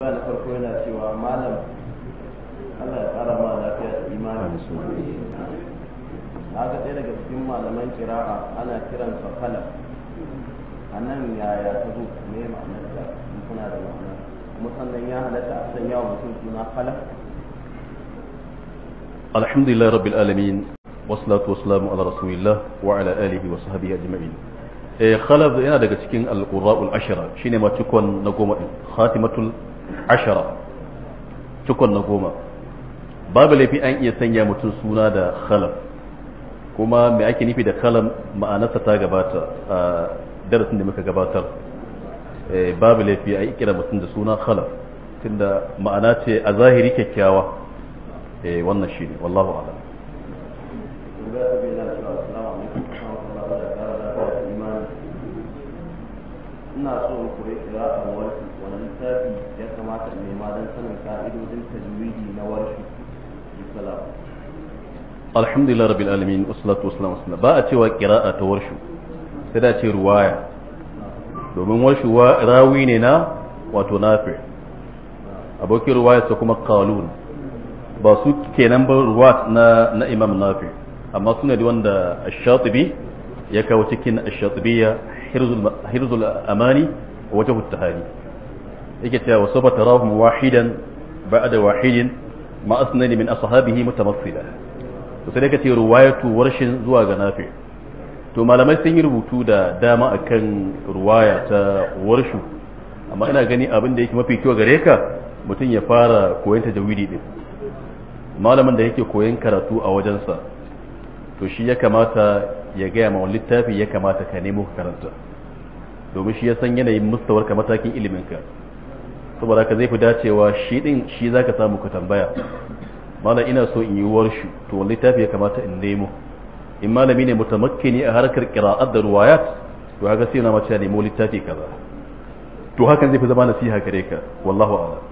na farko yana cewa malam Allah ya tsara ma lafiya da imani na ga ɗaya daga cikin malaman kira'a ana kiran sa kala a nan yaya ta zo me ma'anar ta in kuna da ma'ana kuma sannan ya halatta a sanya wa mutum suna kala alhamdulillah rabbil alamin wassalatu wassalamu ala rasulillah wa ala alihi wa sahbihi ajma'in eh khalaf yana daga cikin al-qurra'ul ashara shine ma cikon na goma din khatimatul ashara cikon na goma babu laifi an iya sanya mutum suna da khalaf kuma me ake nufi da kalam ma'anarsa ta gabata a darasin da muka gabatar babu laifi a yi kira mutum da suna khalaf tunda ma'ana ce a zahiri kyakkyawa wannan shi ne wallahu a'lam ina so in koyi kira'ar warshi wani littafi ya kamata in nema don sanin ka'idodin tajwidi na warshi bisalam alhamdulillah rabbil alamin wassalatu wassalamu ala ba a cewa qira'a ta warshu sai da ce ruwaya domin warshu rawi ne na wato nafi abokin ruwaya sa kuma qalun ba su kenan ba ruwat na na imam nafi amma suna da wanda ash-shatibi ya kawo cikin ash-shatibiyya hirzul hirzul amani wa wajhu at-tahani yake cewa sawfa tarahum wahidan ba'da wahidin ma asnani min ashabihi mutamassila to sai ka ce ruwayatu warshin zuwa ga nafi to malamai sun yi rubutu da dama akan ruwaya ta warshu amma ina gani abin da yake mafi kyau gare ka mutum ya fara koyon tajawidi din malamin da yake koyon karatu a wajensa to shi ya kamata ya gaya ma wani littafi ya kamata ka nemo ka karanta domin shi ya san yanayin mustawar ka matakin ilimin ka saboda ka zai fi dacewa shi din shi zaka samu ka tambaya malam ina so in yi warshu to wani littafi ya kamata in nemo in malami ne mutamakkini a harkar qira'at da ruwayat to haka sai na mace nemo littafi kaza to hakan zai fi zama nasiha gare ka wallahu a'lam